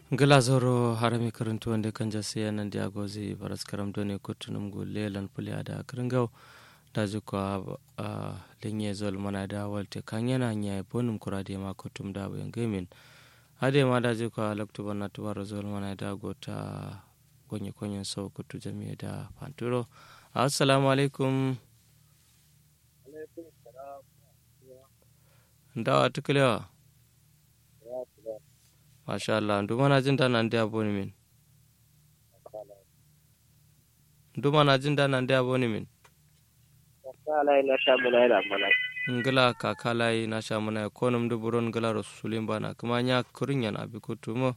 gala zoro harami karantu wanda kan jasi yanan diagozi baras karam doni kutunum gu lelan puli ada kringau daji kwa linye zol mana da walte kan yana nya bonum kurade ma kutum da bayan gamin ade ma daji kwa laktu bana tubaro zol mana da gota gonye konyen so kutu jami'a da panturo assalamu alaikum ndawa tukulewa masha Allah nduma na jin dana ndi aboni min nduma na jin dana ndi aboni min kakalai na sha muna yana mana ngila kakalai na sha muna konum du buron ngila rasulin bana kuma nya kurin yana bi kutu mo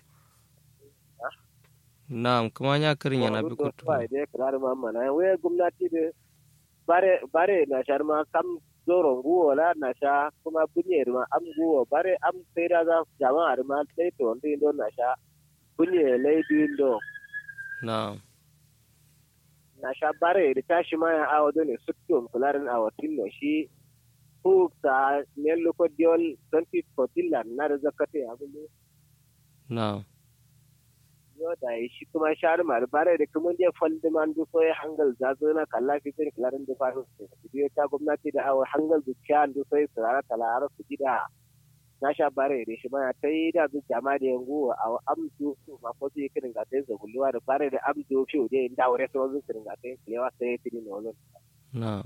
na'am kuma nya kurin yana bi kutu ba dai karar ma mana we gwamnati da bare bare na shar ma kam zoron guwo la na sha kuma bunye ma am guwo bare am sai da za jama'ar ma sai to ndi do na sha bunye lady do na'am na sha bare da tashi ma ya awo do ne suttum kularin awatin no shi ku ta ne loko diol 2014 la na da zakate abulu na'am yo da shi kuma shar mar bare da kuma je faldi man du so ya hangal za zo na kalla fi tin klarin da faru biyo ta gwamnati da awar hangal du kyan du sai tsara talara su gida na sha bare da shi ma ta yi da zu jama da yangu a amdu ma ko su kirin ga sai zagulluwa da bare da amdu fi da inda aure so zu kirin ga sai kilewa sai tin no lo na'am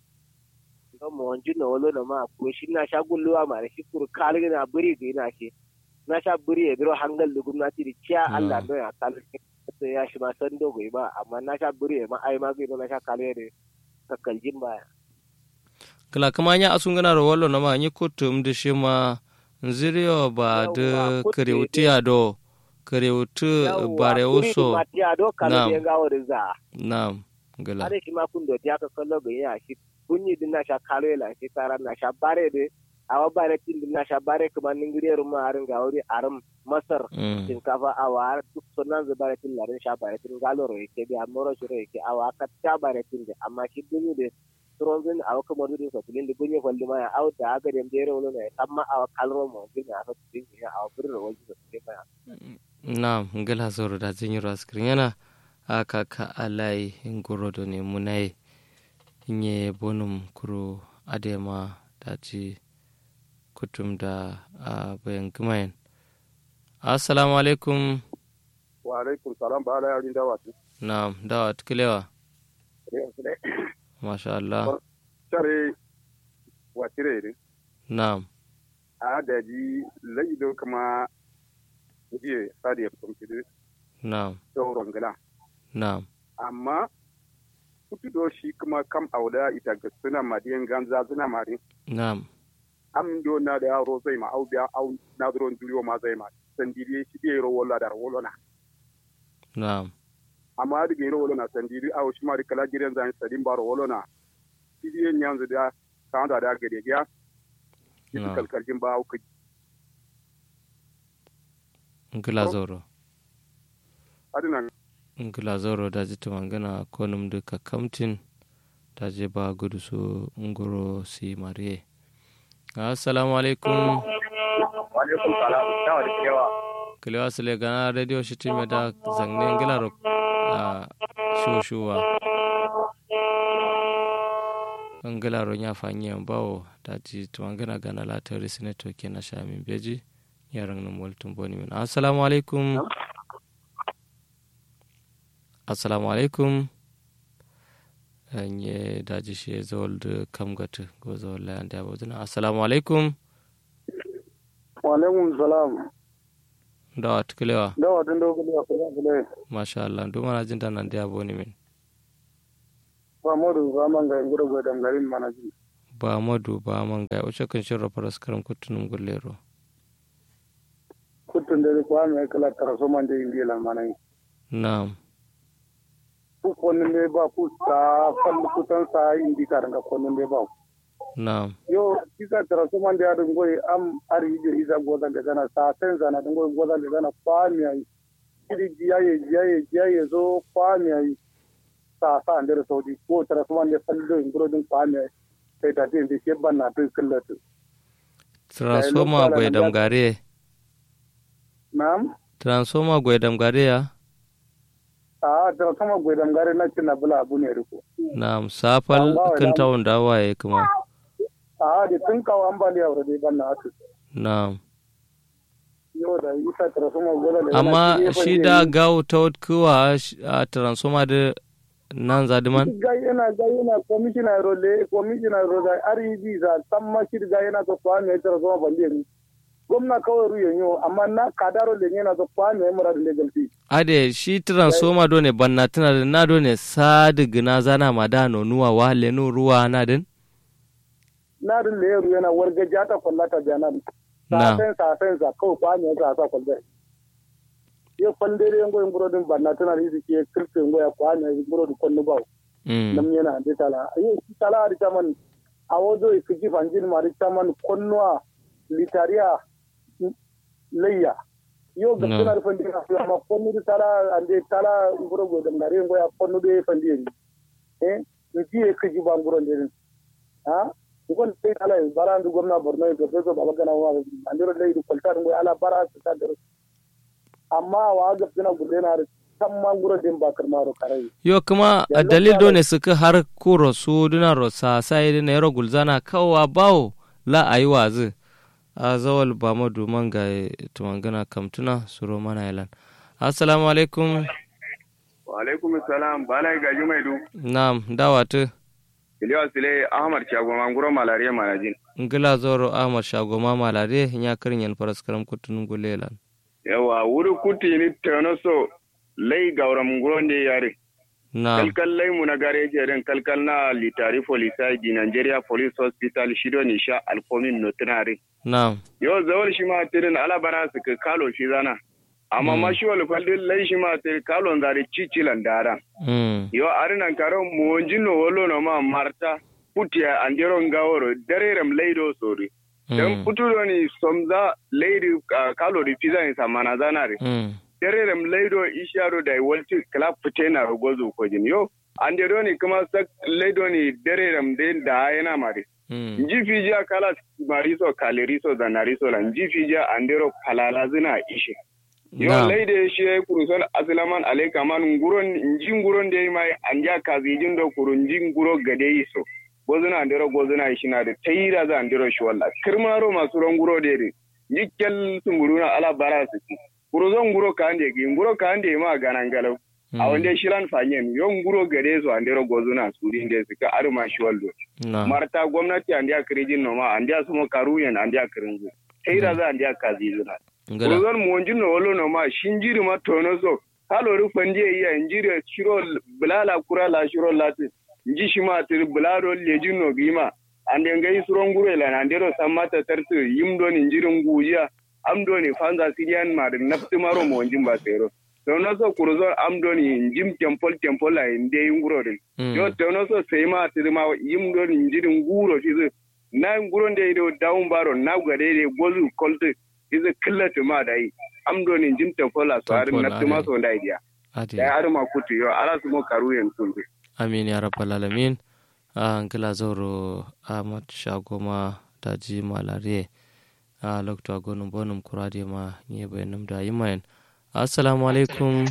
no mo onju no lo na ma ko shi na sha gulluwa ma shi kur kalin na buri ga ina shi na sha buri ya biro hangal da gwamnati da ciya Allah don ya kalli sai ya shi ma san dogo ba amma na sha buri ma ai ma zai na sha kalli da kakkaljin baya kala kuma nya asun gana ro wallo na ma nyi kutum da shi ma nziriyo ba da karewuti ado karewuti bare uso na'am na'am gala are ki ma kun do ya ka kallo ga ya shi kunyi din na sha kallo la shi tara na sha bare de awa bare tin din na sha bare kuma ningire ruma arin ga wuri arum masar shinkafa awa duk sunan zu bare tin larin sha bare tin galo ro yake bi amoro shi ro yake awa ka ta bare tin de amma shi dunyi de turon zin awa kuma dudu so tilin de bunye kwalli ma ya aw da aga dem dere wolo ne amma awa kalro mo din na so tin ya awa bur ro wajin so tin ma na'am ngala zoro da jin ro askrin yana aka ka alai ngoro do ne munai nye bonum kuro adema daji kutum da a bayan gumayen assalamu alaikum wa alaikum salam ba ala yarin dawa tu na'am dawa tukulewa masha Allah tare wa tire ne na'am a da ji laido kuma jiye sadi ya fitum tire na'am sauron gila na'am amma kutu do shi kuma kam auda ita ga suna madiyan ganza suna mari na'am am do na da yaro zai ma au biya au na dron duriyo ma zai ma sandiri shi bai ro wala da wala na na'am amma da bai ro wala na sandiri au shi ma da kala gidan zan sadin baro wala na shi bai nyan da ka da da gade ya shi kalkalin ba au ka ngila zoro adina ngila zoro da jitu mangana konum duka kamtin ta je ba gudu su ngoro si mariye assalamu alaikum alaikum salam dawa da kilewa kilewa sile gana radio shi time da zangne ngila ro a shushuwa ngila ro nya fanyi bawo da ji tumangana gana la tari senator ke na shamin beji yaran nan waltun boni min assalamu alaikum assalamu alaikum nye daji shi zawal da kam gata go zawal la yanda ba dana assalamu alaikum wa alaikum salam da tuklewa da wa tun dogo da kuma kule masha Allah do mana jin nan da boni min ba modu ba man ga ngoro go dam garin manaji ba modu ba man ga uce kan shirra faras karam kutunum gullero kutun da kwa me kala taraso man de indiya manai na'am ku konin ne ba ku ta fallu kutan sa indi karanga konin ne ba na'am yo kisa tara so man da dun goyi am ari je iza goda da gana sa sen zana dun goyi goda da gana kwami ai kidi jiyaye jiyaye jiyaye zo kwami ai sa sa andere saudi ko tara so man da fallu ngoro dun kwami ai sai ta tin ke banna tun kullatu transformer bai damgare na'am transformer gwaidam gare ya a da kama gwaidam gare na cin bula abu ne riko na'am safal kan tawon da waye kuma a da tun kawo ambaliya wa dai ban na atu na'am yau da isa transformer gola da amma shi da gawo ta kuwa a transformer da nan zadiman ga yana ga yana commissioner role commissioner role REB za samma shi ga yana to kwa ne transformer bande ni gwamna kawai ruyen yau amma na kadaro le yana to kwa ne mura da legal fee ade shi transformer do ne banna tana da na do ne sadig na zana madano nuwa wa lenu ruwa na din na din le ru yana warga jata kwallata janan na safen safen za kawai kwa ne za sa kwalda ye kwandere ngo ngoro din banna tana da yake kirkin ngo ya kwa ne ngoro di konnu bawo mm nam yana ande tala ye tala ari taman awodo ikiji fanjin mari taman konnoa litaria leya yo ga No. tana da fandi na amma konnu di tala ande tala ngoro go da ngare ngo ya konnu de fandi ni eh nji ikiji ba ngoro de ha ngon sai tala bara ndu gomna borno e professor baba gana wa andiro lay du kolta ngo ala bara ta der amma wa ga tana gudena da tamma ngoro din ba karmaro karai yo kuma a Yanzu dalil do kuma- ne suka har kuro su duna rosa sai da nairo gulzana kawa bawo la ayi wazi a zawal ba ma duman ga tumangana kamtuna suro mana ilan assalamu alaikum wa alaikum salam bala gaji mai du na'am dawatu iliya sile ahmad shago manguro malariya manajin ngila zoro ahmad shagoma malare nya karin yan faras karam kutunun gulelan yawa wuri kuti ni tano so lai gaura munguro ne yare na'am kalkal lai mu na gare jerin kalkal na litari polisa di nigeria police hospital shido ni sha alkomin notinare na'am yo zawal shi ma tirin alabara su ka kalo shi zana amma Mm. ma shi wal faldin lai shi ma tirin kalon zari cicilan dara mm yo arinan karo mo jinno wolo no ma marta putiya andero ngaworo dererem leido sori dan mm putudo ni somza leydi uh, kalo di pizza ni samana zanare mm dererem leydo isharo da walti kala putena ro gozu ko jin yo ande do ni kuma sak leydo ni dererem de da yana mari mm nji fija kala mariso kaleriso da nariso la nji fija andero palala zina ishe yo na'am leyde shi kuruson aslaman alayka man nguron nji nguron de mai anja kazijin do kuru nji nguro gade iso gozuna andero gozuna ishina de tayira za andero shi walla kirmaro masu ron nguro de de yikkel sumuruna ala bara su kuruzon nguro kande gi nguro kande ma ganan galau a wanda shiran fanyen yo nguro gade so andero gozuna suri de suka arma shi wallo na'am marta gwamnati andiya kirijin noma andiya sumo karuyen andiya kiringu tayira za andiya kazizuna ngila Kurozon monjin no wolo no ma shinjiri ma tono so halo ru fandi iya injiri shiro bulala kura la shiro lati nji shima tir bularo lejin no gima ande ngai suron gure la nandero samata tartu yimdo ni injirin gujiya amdo ni fanza sirian ma da nafti maro monjin ba sero tono so kurozon amdo ni jim tempol tempol la inde yunguro din Mm. yo tono so sai ma tir ma yimdo ni injirin guro fizu na nguro de do down baro na gade de gozu kolte iza killata ma da yi amdo ni jim tempola so harin Tempola, nafti ma are. so da idiya ade da har ma kutu yo ala su mo karu yen kulbe amin ya rabbal alamin a ngila zoro ahmad shagoma daji malare a lokto agonum bonum kurade ma nye bayanum da yimayen assalamu alaikum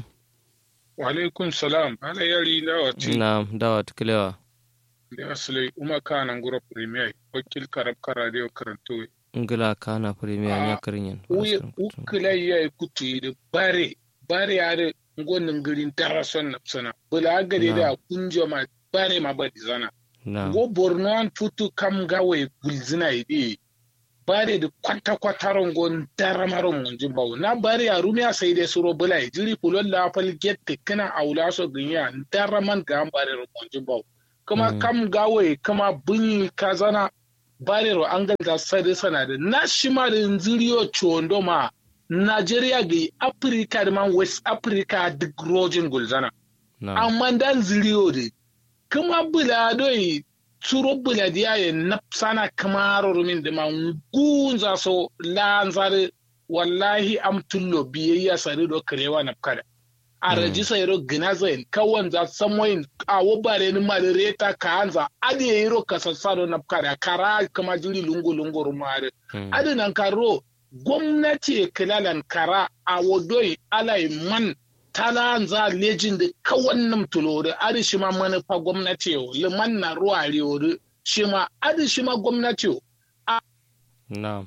wa alaikum salam ala yari dawa ti na dawa tukulewa da asali uma kana ngura premier wakil karab karadio karanto ngila kana premier Ah, nya karinyen uye ukila ya kutu da bare bare ya ngonin girin tarason na sana bula gade da kunjo ma bare ma badi zana na go borno an futu kam gawe gulzina ide bare da kwata kwata rongon daramaro munjin bawo na bare ya rumiya sai dai suro bula jiri pulon la fal gette kana aula so ginya daraman ga an bare munjin bawo kuma Mm. kam gawe kuma bunyi kazana bare ro an galda sai sana da na shima da nziriyo chondo ma Nigeria ga Africa da man West Africa duk rojin gulzana na amma dan ziriyo de kuma bula doi turo bula diya ye napsana kamaro rumin da man gunza so lanzare wallahi am tullo biyayya sare do karewa napkada a Mm. raji sayro ginazain kawan za samoyin a wobare ni mare reta kanza ade yiro kasassaro napkada kara kama jiri lungu lungu rumare Mm. ade nan karo gwamnati kilalan kara a wadoi alai man tala za lejin da kawannin tulori ari shi ma manufa gwamnati yau liman na ruwa riyori shi ma ari shi ma gwamnati yau na'am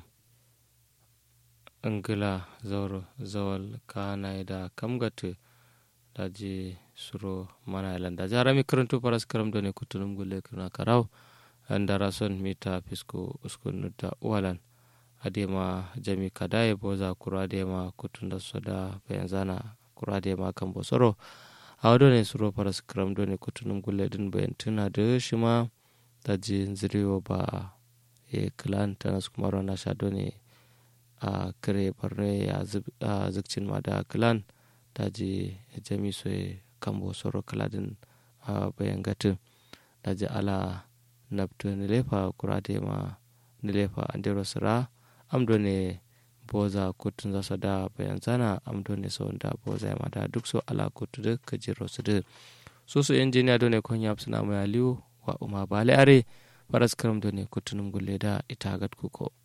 ingila zauro zawal kana da kamgatu da je suro mana ilan da jara mi karanto paras karam do ne kutunum gulle kuna karau andara son mita fisko uskun nutta walan adema jami kadaye boza kura adema kutunda soda bayan zana kura adema kan bosoro awdo ne suro paras karam do ne kutunum gulle din bayan tuna da shima da je ziriyo ba e klan tanas kumaro na sha do ne a kare barne ya zikcin ma da klan da je jami soye kambo soro kaladin a bayan gatin da je ala nabtu nilefa kurade ma nilefa andero sira amdo ne boza kutun za su da bayan zana amdo ne sau da boza ya mada duk so ala kutu da kajiro su da so su injiniya do ne kon yap suna mai aliyu wa umar bale are faras karam do ne kutunum gulle da ita gat kuko